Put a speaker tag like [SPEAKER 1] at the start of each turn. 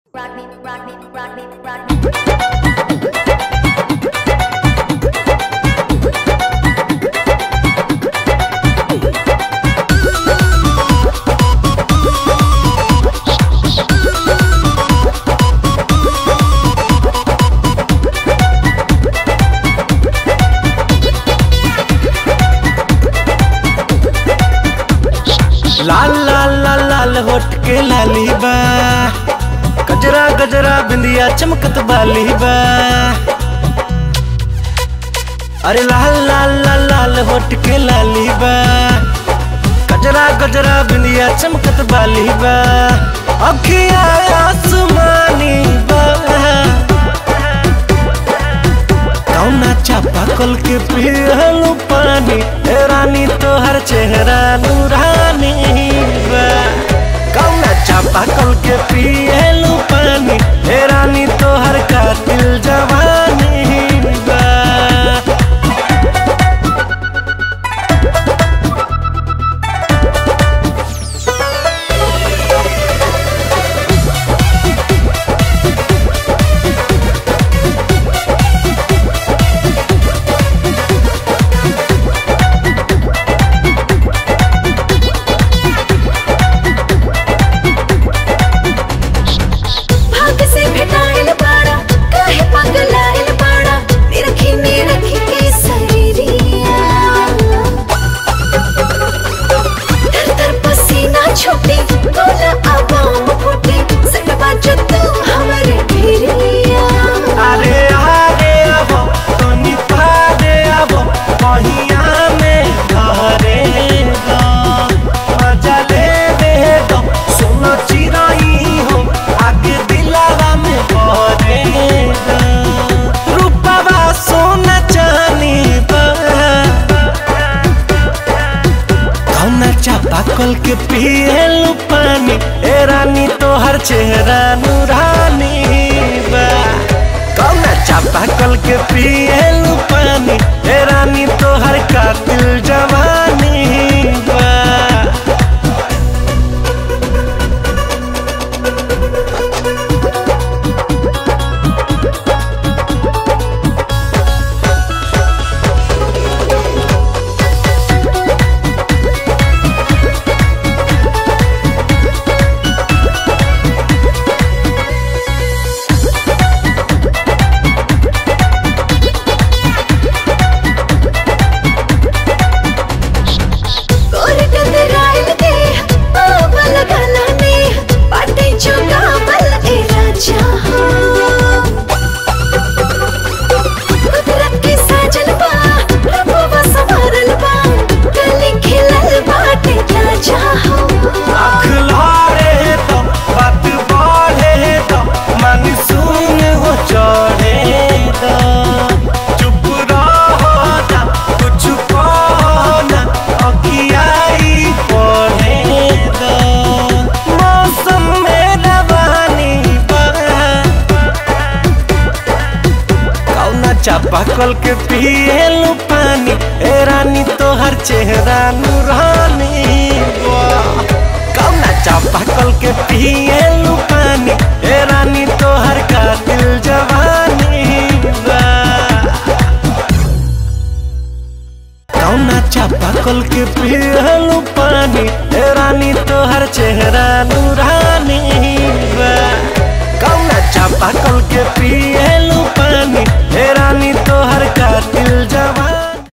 [SPEAKER 1] Rock me, rock me, rock me, rock me.
[SPEAKER 2] लाल लाल लाल लाल होट के लाली बा गजरा गजरा बिंदिया चमकत बाली बा अरे लाल लाल लाल लाल होट के लाली बा गजरा गजरा बिंदिया चमकत बाली बा अखिया आसमानी बा कौना चापा कल के पियलू पानी ए रानी तोहर चेहरा नूरानी बा कौना चापा कल के पियलू पानी ए रानी तोहर कातिल जवानी बा
[SPEAKER 3] भाग से भेटाइल बाड़ा काहे पगलाइल बाड़ा निरखी निरखी के शरीरिया तर तर पसीना छूटे गोला आवाम फूटे सटवा जो तू हमरे भिरिया
[SPEAKER 2] अरे आरे आबो तनी पारे आबो पहिया में घरे गो मजा ले दे दो सुनो चिराई हो आगे दिलावा में भरे गो रूपवा सोना चानी बा कौना चापा कल के पियलू पानी ए रानी तोहर चेहरा नूरानी बा कौना चापा कल के पियलू पानी ए रानी तोहर कातिल जवानी बा
[SPEAKER 3] गोर डगराइल दे पावल गला में पाटे चुगावल ए राजा हो कुदरत के साजन बा रबवा संवारल बा गली खिलल बाटे राजा हो
[SPEAKER 2] आँख लारे तो बात बढ़े तो मन सुन हो चढ़े तो चुप रहो ना कुछ कहो ना अखियाई पढ़े तो मौसम में रवानी बा कौना चापा कल के पियलू पानी ए रानी तोहर चेहरा नूरानी वाह। कौना चापा कल के पियलू पानी ए रानी तोहर कातिल जवानी बा। कौना चापा कल के पियलू पानी ए रानी तोहर चेहरा नूरानी बा। कौना चापा कल के पिए